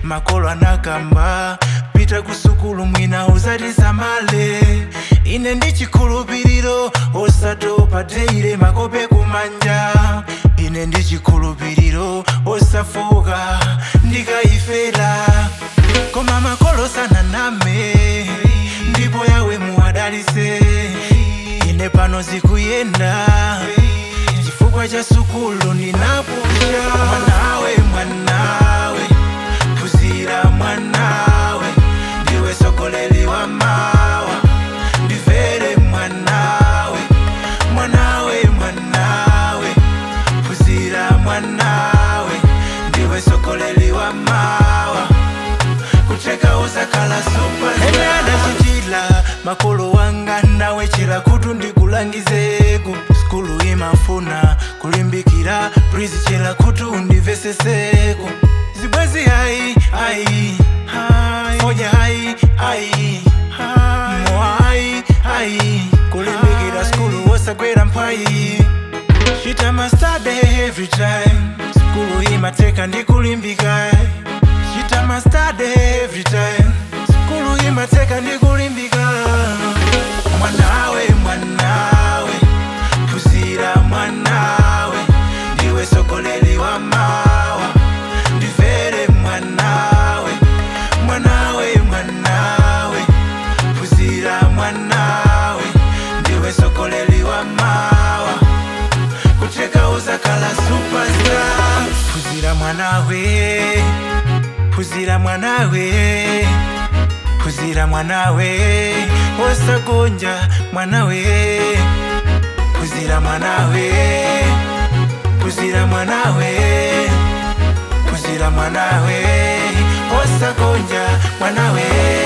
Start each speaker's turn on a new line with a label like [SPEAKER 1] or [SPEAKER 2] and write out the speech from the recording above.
[SPEAKER 1] makolo anakamba pita kusukulu mwina uzatisamale ine ndi chikhulupiriro osatopa teire makope kumanja ine ndi chikhulupiriro osafoka ndikayifera koma makolo sananame ndipo yawe muwadalise ine pano zikuyenda chifukwa cha sukulu ndinapusha mwanawe mwanawe phunzira mwanawe ndiwe sokoleli wa mawa ndivere mwanawe mwanawe mwanawe phunzira mwanawe ndiwe sokoleli wa mawa kucheka uzakhala supene adachitila makolo wanga nawe chera kutu ndikulangizeko skulu imafuna kulimbikira prizi chera kutu undiveseseko zibwezi hayi ayi foja hayi ayi mowa hayi ayi kulimbikira skulu wosagwera mphayi Shita mastade every time Skulu imateka ndikulimbika Shita mastade every time Skulu imateka ndikulimbika Mwanawe mwanawe Phunzira mwanawe Ndiwe sokoleli wa mawa Ndivere mwanawe Mwanawe mwanawe Phunzira mwanawe Ndiwe sokoleli wa mawa kucheka uzakhala superstar phunzira mwanawe phunzira mwanawe phunzira mwanawe osagonja mwanawe phunzira mwanawe phunzira mwanawe phunzira mwanawe osagonja mwanawe